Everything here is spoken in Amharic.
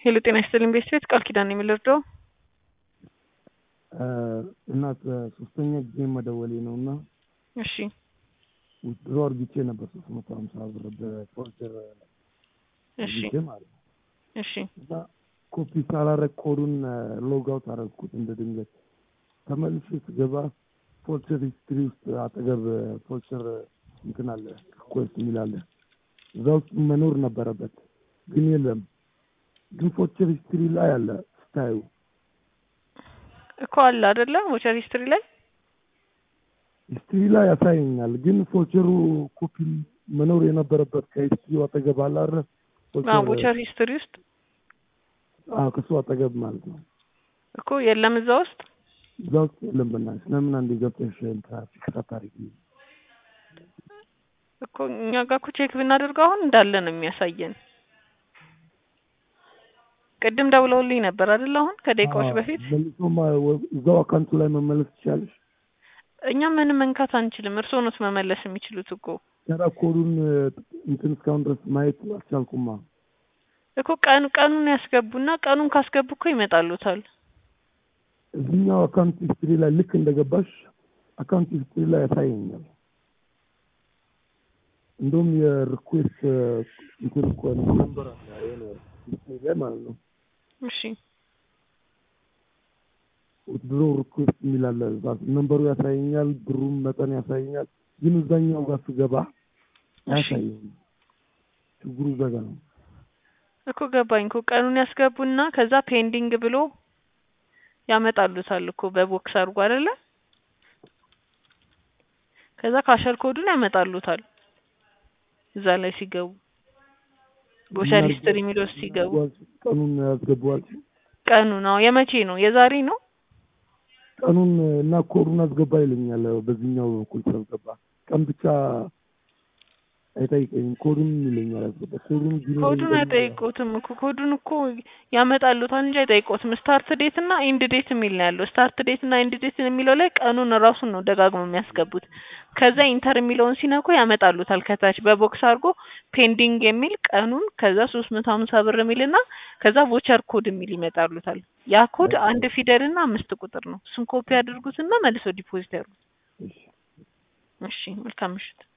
ሄሎ ጤና ይስጥልኝ ቤት ቤት ቃል ኪዳን ነው የሚልርደው እናት ሶስተኛ ጊዜ መደወሌ ነው እና እሺ ድሮ አርግቼ ነበር ሶስት መቶ ሀምሳ ብር በፎርጀር እሺ አርግቼ ማለት ነው እሺ እና ኮፒ ሳላረግ ኮዱን ሎጋውት አረግኩት እንደ ድንገት ተመልሼ ስገባ ፎልቸር ሂስትሪ ውስጥ አጠገብ ፎልቸር እንትን አለ ሪኩዌስት የሚል አለ እዛ ውስጥ መኖር ነበረበት ግን የለም ግን ፎልቸር ሂስትሪ ላይ አለ ስታዩ እኮ አለ አይደለ ቮቸር ሂስትሪ ላይ ሂስትሪ ላይ ያሳየኛል ግን ፎልቸሩ ኮፒ መኖር የነበረበት ከሂስትሪው አጠገብ አለ አይደል አዎ ቮቸር ሂስትሪ ውስጥ አዎ ከሱ አጠገብ ማለት ነው እኮ የለም እዛ ውስጥ እዛ ውስጥ የለም በእናትሽ ለምን አንዴ ገብተሽ ትራፊክ ሳታሪግ እኮ እኛ ጋር እኮ ቼክ ብናደርገው አሁን እንዳለ ነው የሚያሳየን ቅድም ደውለውልኝ ነበር አይደል አሁን ከደቂቃዎች በፊት መልሶ እዛው አካውንቱ ላይ መመለስ ትችላለሽ እኛ ምንም መንካት አንችልም እርስዎ ኖት መመለስ የሚችሉት እኮ ተራ ኮዱን እንትን እስካሁን ድረስ ማየት አልቻልኩማ እኮ ቀኑ ቀኑን ያስገቡና ቀኑን ካስገቡ እኮ ይመጣሉታል እዚህኛው አካውንት ሂስትሪ ላይ ልክ እንደገባሽ አካውንት ሂስትሪ ላይ ያሳየኛል እንደውም የሪኩዌስት እንትን እኮ ነምበር አለ የሆነ ሂስትሪ ላይ ማለት ነው እሺ ድሮ ሪኩዌስት የሚል አለ እዛ ነምበሩ ያሳየኛል ብሩም መጠን ያሳየኛል ግን እዛኛው ጋር ስገባ አያሳየኝም ችግሩ እዛ ጋር ነው እኮ ገባኝ እኮ ቀኑን ያስገቡና ከዛ ፔንዲንግ ብሎ ያመጣሉታል እኮ በቦክስ አድርጎ አይደለ ከዛ ካሸር ኮዱን ያመጣሉታል እዛ ላይ ሲገቡ ቦቸር ሂስትሪ የሚለው ሲገቡ ቀኑን ያስገባዋል ቀኑ ነው የመቼ ነው የዛሬ ነው ቀኑን እና ኮዱን አስገባ ይለኛል በዚህኛው በኩል ስላስገባ ቀን ብቻ አይጠይቀኝም ኮዱን ይለኛል አስገባ ኮዱን ኮዱን አይጠይቁትም እኮ ኮዱን እኮ ያመጣሉታል እንጂ አይጠይቁትም ስታርት ዴት እና ኢንድ ዴት የሚል ነው ያለው ስታርት ዴት እና ኢንድ ዴት የሚለው ላይ ቀኑን ራሱን ነው ደጋግሞ የሚያስገቡት ከዛ ኢንተር የሚለውን ሲነኩ ያመጣሉታል ከታች በቦክስ አድርጎ ፔንዲንግ የሚል ቀኑን ከዛ ሶስት መቶ ሀምሳ ብር የሚል እና ከዛ ቮቸር ኮድ የሚል ይመጣሉታል ያ ኮድ አንድ ፊደል እና አምስት ቁጥር ነው እሱን ኮፒ ያድርጉትና መልሰው ዲፖዚት ያድርጉት እሺ መልካም ምሽት